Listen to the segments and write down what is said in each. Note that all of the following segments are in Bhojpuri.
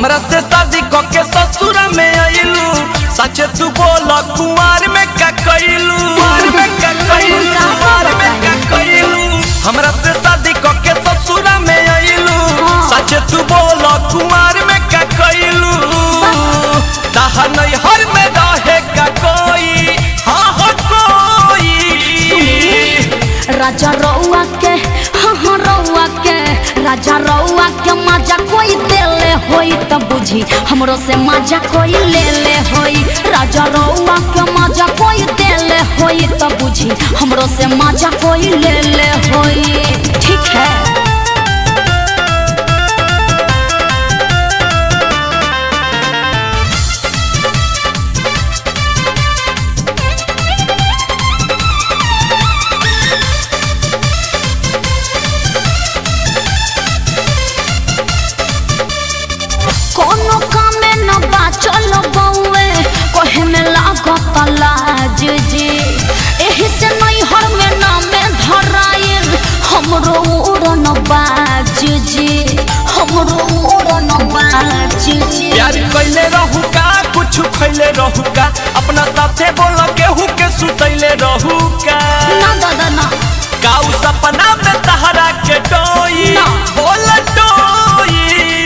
हमरा से शादी क के ससुर में आइलू सच तू बोल कुंवार में का कइलू कुंवार में का कइलू कुंवार में का कइलू हमरा से शादी क के ससुर में आइलू सच तू बोल कुंवार में का कइलू ताहा नहीं हर में रहे का कोई हाँ हो कोई राजा रउआ के हाँ हाँ रउआ के राजा रउआ के मजा कोई देले होई त बुझी हमरो से मजा कोई ले ले होई राजा रउआ के मजा कोई देले होई त बुझी हमरो से मजा कोई ले ले होई ठीक है कोनो कामे न बा चलो बउए कहे में लागत लाज जी एही से नहीं हर में नामे धराइल हमरो उड़न बाज जी हमरो उड़न बाज जी प्यार कैले रहू का कुछ खैले रहू का अपना साथे बोल केहू के सुतैले रहू का ना दादा ना काऊ सपना में तहरा के डोई ना। बोल डोई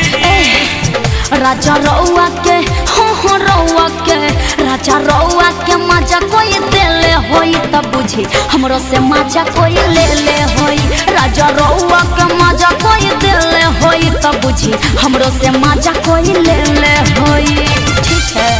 राजा रउआ के हो हो रउआ के राजा रउआ के मजा कोई देले होई त बुझी हमरो से मजा कोई ले ले होई राजा रउआ के मजा कोई देले होई त बुझी हमरो से मजा कोई ले ले होई ठीक है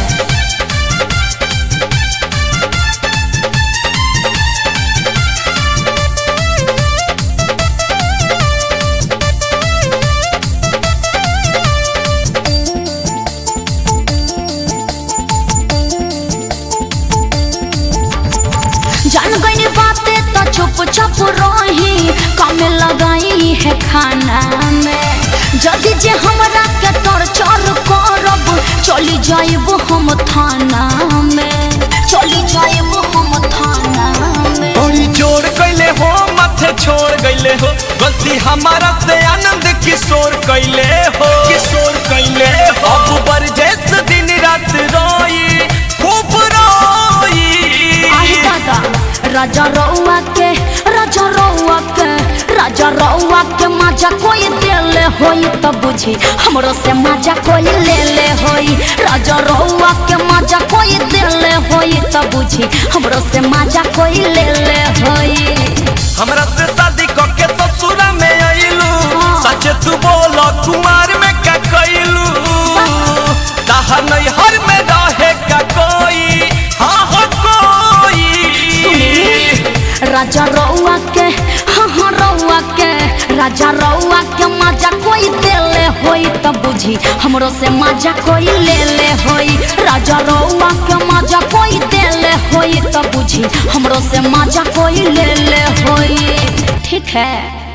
जान गई बातें तो चुप चुप रही कम लगाई है खाना में जदि जे हमरा के टॉर्चर करब चली जाइब हम थाना में चली जाइब हम थाना में बड़ी जोर कैले हो माथे छोड़ गईले हो गलती हमारा से आनंद किशोर कैले हो किशोर कैले हो अब बरजेस दिन रात रोई खूब रोई आही दादा राजा रउआ के राजा रउआ के राजा रउआ के मजा कोई देले होई त बुझी हमरो से मजा कोई ले ले होई राजा रउआ के मजा कोई देले होई त बुझी हमरो से मजा कोई ले ले होई हमरा से शादी क के ससुर में आइलू सच तू बोल कुमार में का कइलू ताहा नहीं हर में रहे का कोई हाँ हो कोई राजा रउआ के हाँ हाँ रउआ के राजा रउआ के मजा कोई देले होई त बुझी हमरो से मजा कोई ले ले होई राजा रउआ के मजा कोई देले होई त बुझी हमरो से मजा कोई ले ले होई ठीक है